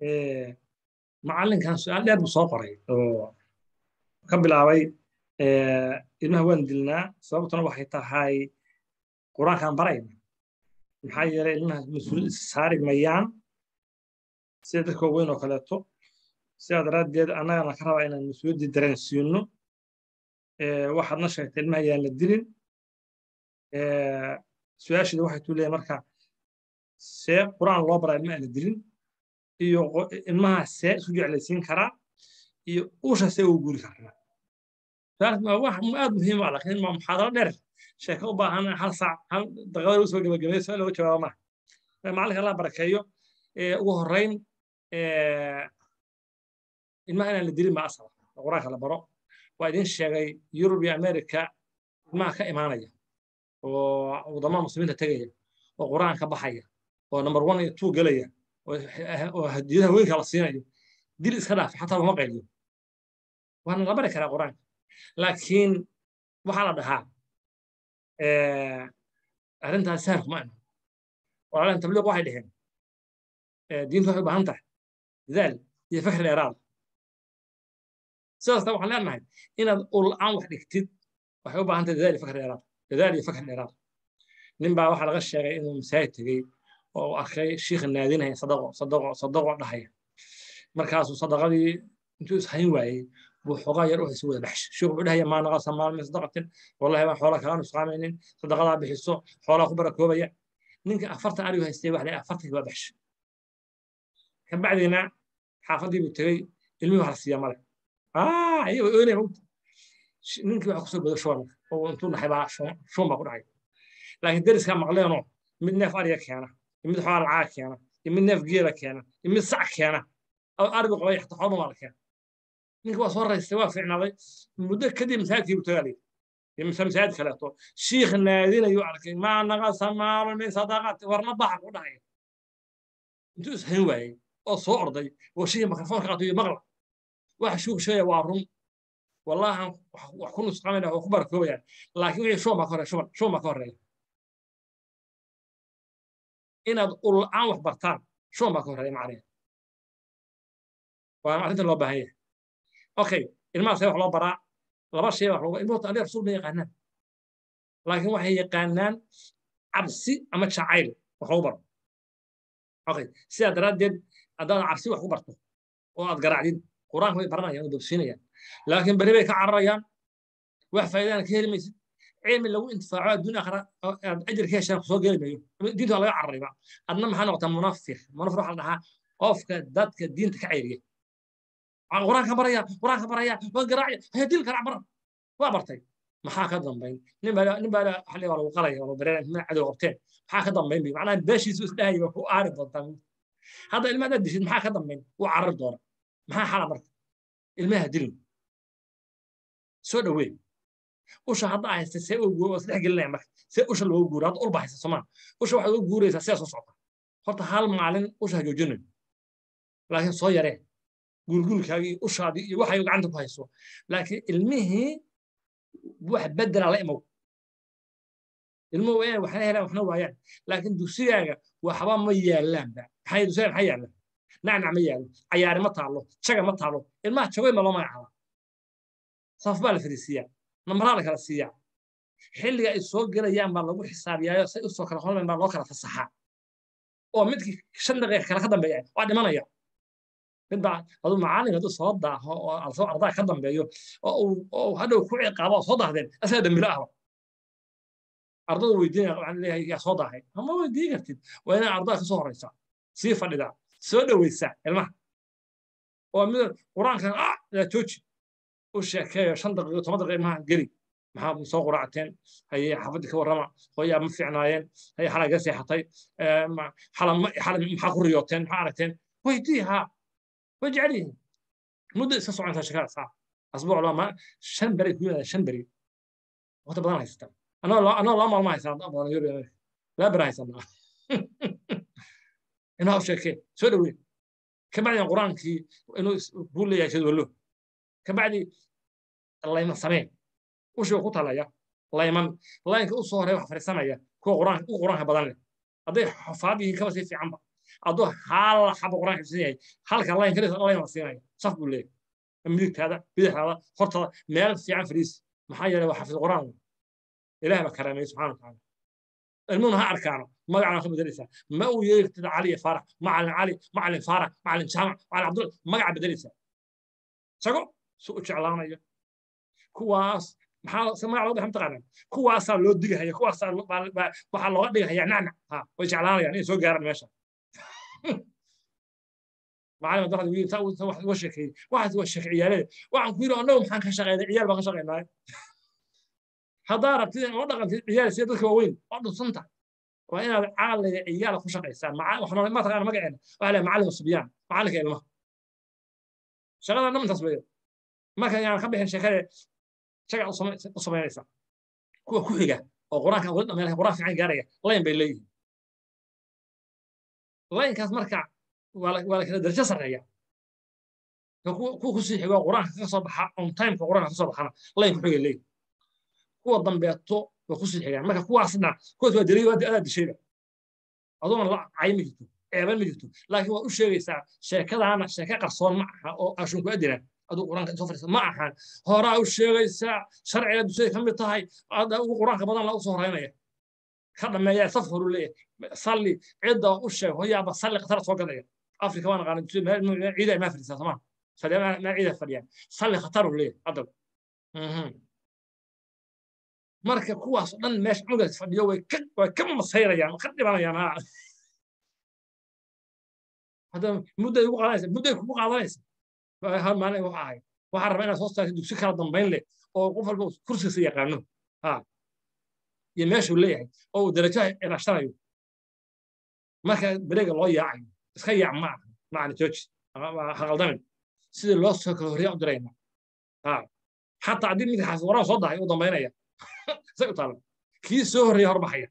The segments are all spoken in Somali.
macallinkan su-aal dheer buu soo qoray oo ka bilaabay ilmaha waan dilnaa sababtuna waxay tahay qur-aankaan barayna maxaa yeelay ilmaha mas-uuliyad saari mayaan sida dadka waaweyn oo kaleeto sidaa daraaddeed annagana ka rabaa inaan mas-uuliyaddii dareensiino waxaadna sheegtay ilmaha yaan la dilin su-aasheeda waxay tuu leeyahay marka see qur-aan loo baraa ilma aan la dilin iyo ilmaha see isu jeclaysiin karaa iyo usha see ugu guuri karaa wax aad muhiim ah laakiin ma muxaadaro dheer sheeko u baahan hal saac hal daqiiqada usoo gebagabeeyo su-aal looga jawaaba maaha macalinka allah barakeeyo ugu horreyn ilmaha inaan la dilin baa asala qur-aanka la baro waa idin sheegay yurub iyo america ilmaha ka imaanaya oo wadamaha muslimiinta tegaya oo qur-aan ka baxaya oo number one iyo two gelaya oo hadiyadaha weynka la siinayo dil iska dhaaf xataa lama qayliyo waana la bari karaa qur-aanka laakiin waxaa la dhahaa arrintaas sahal kuma iman walaalan tabliiq waxay dheheen diintu waxay u baahan tahay dadaal iyo fakri dheeraada sidaasna waxaan leenahay inaad ul-aan wax dhigtid waxay u baahan tahay dadaal iyo fakri dheeraada dadaal iyo fakri dheeraada nin baa waxaa laga sheegay inuu masaajid tegey oo uu arkay shiikha naadinaya sadaqo sadaqo sadaqo dhahaya markaasuu sadaqadii intuu ishayn waayey buu xoogaa yar u haysa wada baxsh shiikhu wuxuu dhahaya maa naqasa maal min sadaqatin wallahi baan xoola kalaan isqaamaynin sadaqadaa bixiso xoolaa ku barakoobaya ninka afartan arigu haystay wax leeyahay afartankii waa baxsh kabacdiina xaafadii buu tegey ilmihii wax la siiyaa male ayaga oynaya mogta ninkii waxa kusoo bodo shuban oo intuu dhaxay baa shuban baa ku dhacay laakiin deriskaa maqleenoo mid neef ariga keena iyo mid xoolaa lacaaga keena iyo mid neef geela keena iyo mid sac keena arigu qabay xataa xoolba maa la keena ninka waa soo raystay waa fiicnaaday muddo kadib masaajidkii buu tagaalay iyo masaajid kaleeto shiikh naadinayuu arkay maa naqasa maalun min sadaqati warna baxa ku dhacaya intuu ishayn waayey oo soo orday oo shiikhi mikrofoonka qaato iyo maqla waxa shuuk sheegaya waa run wallahan wax ku nusqamayna oo ku barakoobayaan laakiin wixii shuban baa ka horeeya shuban shuban baa ka horeeya inaad ul-aan wax bartaan shuban baa ka horeeya macnaheed waa arrinta loo baahan yahay okay ilmaha see wax loo baraa laba shay wax looga ilmuhu ali rasuul ma yaqaanaan laakiin waxay yaqaanaan cabsi ama jacayl wax lagu baro okay sidaa daraaddeed haddaad cabsi wax ku barto oo aad garaacdid qur-aanka way baranayaan oo bogsiinayaan laakiin beri bay ka cararayaan wax faa'iidana ka heli maysid cilmi lagu intifaaco adduun akhra aad ajir ka heshaan kusoo geli mayo diinta waa laga cararayba adna maxaa noqotaa munafiq munafir waxaa la dhahaa qofka dadka diinta ka cayriya qur-aanka baraya qur-aanka baraya waan garaacaya haya dil garaac bara waa bartay maxaa ka dambayn nin baa nin baa xalli waa lagu qalaya waa bareen min cadow qabteen maxaa ka dambayn bi macnaha beeshiisu isdhahaya waa ku aari doontaa hadda ilmaha hadaad dishid maxaa ka dambayn wuu carari doona maxaa xala marka ilmaha dilin soo dhawee usha hadda haysta see u guuro isdhex gelinaya marka see usha loogu guuro hadda ulba haysta somaa usha waxaad ugu guuraysaa sidaa soo socota horta hal maalin usha ha joojinayo laakiin soo yaree gurgurkaagii ushaadii iyo waxay gacanta ku hayso laakiin ilmihii wax bedela la imow ilmuhu waa inay waxna helaan waxna waayaan laakiin dugsigaaga waxba ma yaalaanba maxay dugsiga maxaa yaala nacnac ma yaalo cayaari ma taalo jaga ma taalo ilmaha jagoy ma loo magacaaba saf baa la fariisiiyaa namaraa la kala siiyaa xilliga ay soo gelayaan baa lagu xisaabiyaayo say usoo kala hormayn baa loo kala fasaxaa oo midkii shan daqiiqa kale ka dambeeya waa dhimanaya midbaa aduu macallin hadduu soo daaho oo alsoo ardaa ka dambeeyo oo uu hadhow ku ciqaabo oo soo daahdeen asaga dambilo ahba ardada weydiinaya waxaan leeyahay yaa soo daahay ama weydiin kartid waa inaa ardada ka soo horeysaa sii fadhidaa soo dhoweysaa ilmaha oo mid qur-aankan ah yaa jooji u sheekeeyo shan daqiiqo toban daqiiqo ilmaha geli maxaa soo quraacateen haye xaafadii ka warrama hooyaa ma fiicnaayeen haye xalay ga seexatay xala maxaa ku riyooteen maxaa aragteen weydii haa way jecel yihiin muddo iska socontaa shakada saa asbuuc lama shan beri ku yimaada shan beri waqti badan haysata anoo laba maalmo haysanaa badan yurub laba beri haysanaa inaa u sheekee soo dhowee kabacdina qur-aankii inuu buu leeyahay jadwallo kabacdi layman samee ushii ku talaya layman laynka u soo horeya wax fariisanaya kuwa qur-aanka u qur-aanka badan leh hadday xufaad yihiin kaba sii fiicanba hadduu hal xaba quraan xifsan yahay halka layn kaliya layn la siinaya saf buu leeyahay midigtaada bidixdaada hortaada meel fiican fariis maxaa yeelay waa xafid quraan ilaah baa karaameeyey subxaana watacaala ilmuhuna ha arkaano magacana ka bedelaysaa ma uu yeegtida cali iyo faarax macalin cali macalin faarax macalin jaamac macalin cabdulla magaca bedelaysaa isago su u jeclaanayo kuwaas maxaa se magac loo dhahay mataqaanaa kuwaasaa loo digahaya kuwaasaa waxaa looga dhigahaya nacnac ha way jeclaanayaan inay soo gaaraan meesha macalin darada wiil saa wax uga sheekeeyey waxaas waa sheeke ciyaalada waxaan ku yidhi annagu maxaan ka shaqeynay ciyaal baan ka shaqeynaayo haddaa rabtid in oo dhaqantid ciyaal sida dadka waaweyn oo dhunsanta waa inaad caqliga ciyaala ku shaqaysaa ma taqaana magaceena waxaa leeyahay macallin subyaan macallinka ilmaha shaqada dhan intaas weeye marka yaan ka bixin sheekade shaga u samaynaysaa kuwa ku xiga oo qur-aanka wali dhammeynaya qur-aan fiican gaaraya layn bay leeyihiin laynkaas marka waa la kala darajo sarreeya kuwa kusii xigo qur-aanka ka soo baxa on timeka qur-aanka ka soo baxana layn ku xigay leeyihin kuwa dambeeto waa kusii xigaan marka kuwaasna kuwaas waa daliil adaa dishayba adoona la cayi ma jirto ceeban ma jirto laakiin waad u sheegaysaa sheekadaana sheeke qarsoon ma aha oo ashunku adina aduu qur-aanka soo fadhiisa ma ahan horaa u sheegaysaa sharciga dusay ka mid tahay ada ugu qur-aanka badan la u soo horeynaya ka dhameeya saf horu leeyahay salli cidda u sheeg hoyaaba salli khatar soo gadaya afrika waan aqaana ciida maa fadhiisaa somaa maa ciida fadhiyaan salli khatar u leeyahay adab marka kuwaas oo dhan meesha cunugaas fadhiyo way ka way ka masayrayaan ka dhibanayaan ha hadda mudday ugu qaadanaysa mudday kugu qaadanaysa hal maalin waxa ahay waxaa rabaa inaad soo saartid dugsi kala dambayn leh oo qof walba kursigiisa yaqaano ha iyo meeshuu leeyahay oo uu darajaha ilaashanayo marka bereega loo yaacayo iska yaac ma aha macna jooji haqaldamin sidii loo soo kala horreeya u dirayna ha xataa haddii midka xaafid waraan soo dahay u dambaynaya say u taala kii soo horreeya horbaxaya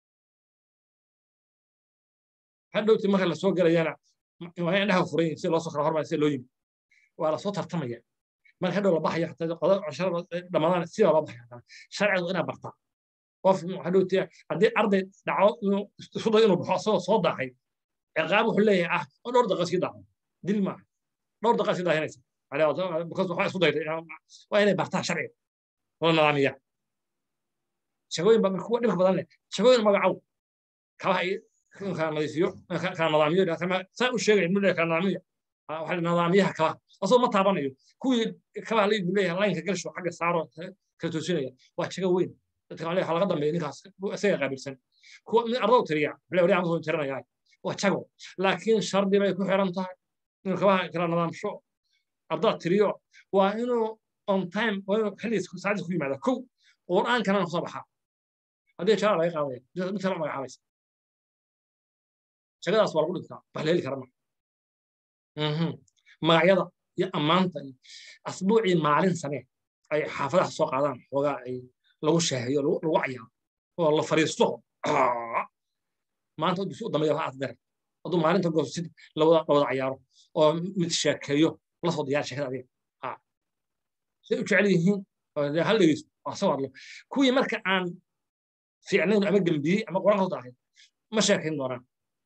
hadhowti marka lasoo gelayana waa in dhaha furan si loo soo kala hormaya si loo yimi waa lasoo tartamaya marka hadhow la baxaya dhamadaan sidaa loo baxaya sharcigu inaa bartaa qof hadhowti haddii arday dhaco isku dayo inuu baxo asagoo soo daahay ciqaab wuxuu leeyahay ah oo dhowr daqiiqa iska daaco dil maaha dhowr daqiiqa iska daahinaysa because waxaa isku dayday waa inay bartaa sharciga oo nidaamiya shaqooyin ba kuwa dhibka badan leh shaqooyin magacow kabaha kala nadiifiyo kala nidaamiyo saa u sheegay mudhe kala nidaamiyo waxaa nidaamiyaha kabaha asoo ma taabanayo kuwii kabaha laygu leeyahay laynka galsho xagga saaro kala toosinaya waa shago weyn dadka waxaa laga dambeeya ninkaas isaga qaabilsan kuwa ardow tiriya wale wali amasoo tirinaya waa jago laakiin shardi bay ku xiran tahay inuu kabaha kala nidaamsho ardaa tiriyo waa inuu on time waa inuu xilligiis saacadiis ku yimaada kow qur'aankana kusoo baxaa haddii jara laga qaadaya mid kale magacaabaysa shagadaas waa lagu dhintaa wax la heli kara ma magacyada iyo ammaanta iyo asbuucii maalin samee ay xaafadaha soo qaadaan xoogaa ay lagu shaahiyo lagu cayaaro oo la fariisto maanta dugsi u dambeeya waxaa asdare hadduu maalinta goosid lawada lawada cayaaro oo mid sheekeeyo la soo diyaar sheekada adiga say u jecel yihiin hal dhegeysto asagoo hadlo kuwii marka aan fiicnayn ama gembiyey ama quraan kasoo daahay ma sheekayn doonaan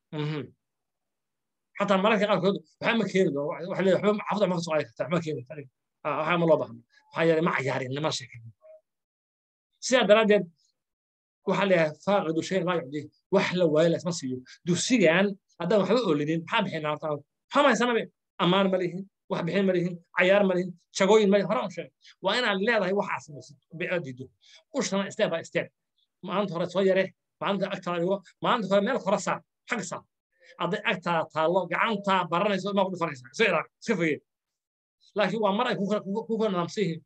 xataa mararka qaarkood waxaa ma keeni doona waxa leeyahay waxba xafada ma kasoo qaadi kartaa waxma keeni kartaa waxaa ma loo baahno maxaa yeelay ma cayaarin lama sheekayn sidaa daraaddeed waxaa leeyahay faaqidu shayn laa yucdi wax la waayo laysma siiyo dugsigan haddaan waxba oolinin maxaa bixinaa horta maxaa mahaysanabe ammaan ma lihin wax bixin ma lihin cayaar ma lihin jagooyin ma lihin hore u sheeg waa inaad leedahay waxaa samaysid aad diido ushana step by step maalinta hore soo yare maalinta agtaada dhigo maalinta hore meel hore saar xagga saar hadday agtaada taallo gacantaa baranayso maa ku dhufanaysa iska ilaaq iska fogee laakiin waa mar ay ku kala nidaamsan yihiin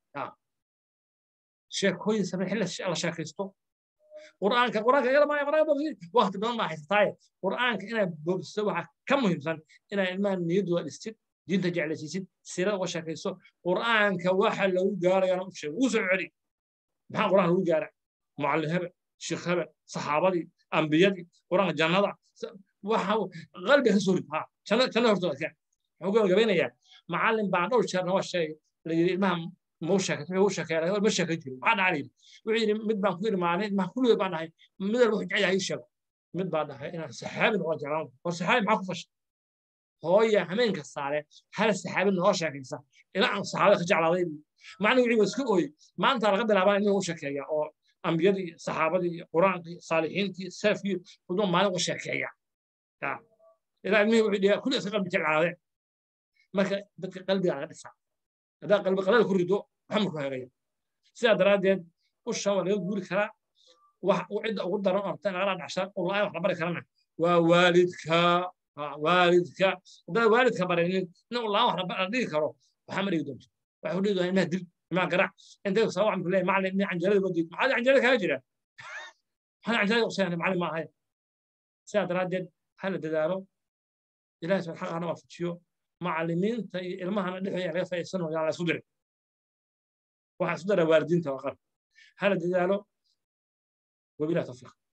sheekooyin samee xilli la sheekaysto qur'aanka qur'aanka yada maa qur'aanka boobsi waqti badan baa haysataaye qur'aanka inaad boobsiso waxaa ka muhiimsan inaad ilmaha niyaddooda dhistid diinta jeclaysiisid siirada uga sheekayso qur'aanka waxa lagu gaarayana u sheeg uu soo celi maxaa qur'aan lagu gaara mucallim hebel sheekh hebel saxaabadii ambiyadii qur'aanka jannada waxa qalbiga ka soo rid ha janna janna hortooda keen wuxuu gabagabeynayaa macallin baa dhowr jeerna waa sheegay la yidhi ilmaha mau sheekay u sheekeeray ma sheekay jirin maxaa dhacay wuxuu yidhi mid baan ku yidhi maalin ilmaha kulligood baan dhahay mid walba wuxuu jecel yahay ii sheego mid baa dhahay inaan saxaabi noqon jeclaan war saxaabi maxaa ku fashay hooya hameenka saare hal saxaabi noo sheekaysa ilaa aan saxaabada ka jeclaaday macna wixii waa iska ooyey maanta laga bilaabaa inuu u sheekeeya oo ambiyadii saxaabadii qur-aankii saalixiintii salafkii kuduma maalin u sheekeeya ilaa ilmihii wuxuu dhigaa kulli iska qalbi jeclaadeen marka dadka qalbiga laga dhisaa haddaa qalbi qalada ku rido waxma ku hagaya sidaa daraaddeed usha waa laga guuri karaa wax cidda ugu daran oo rabta nagala dhacshaan oo la-aan wax la bari karana waa waalidka waalidka haddaa waalidka baraynin nin u la-aan wax la dhigi karo waxaa ma dhigi doonto waxuu dhigi doonaa ilmaha dil ilmaha garac intay soo waxaan ku leeyahay macallin nin canjeerada loo diid maxaa canjeerada kaga jira maxaa canjeerada qusayana macallin ma ahay sidaa daraaddeed ha la dadaalo ilahay subxaan xaqana waafajiyo macallimiinta iyo ilmahana dhexdooda laga faa'iidsano yaa la isku diray waxaa isku dara waalidiinta waa qar hala dadaalo wabilah tawfiiq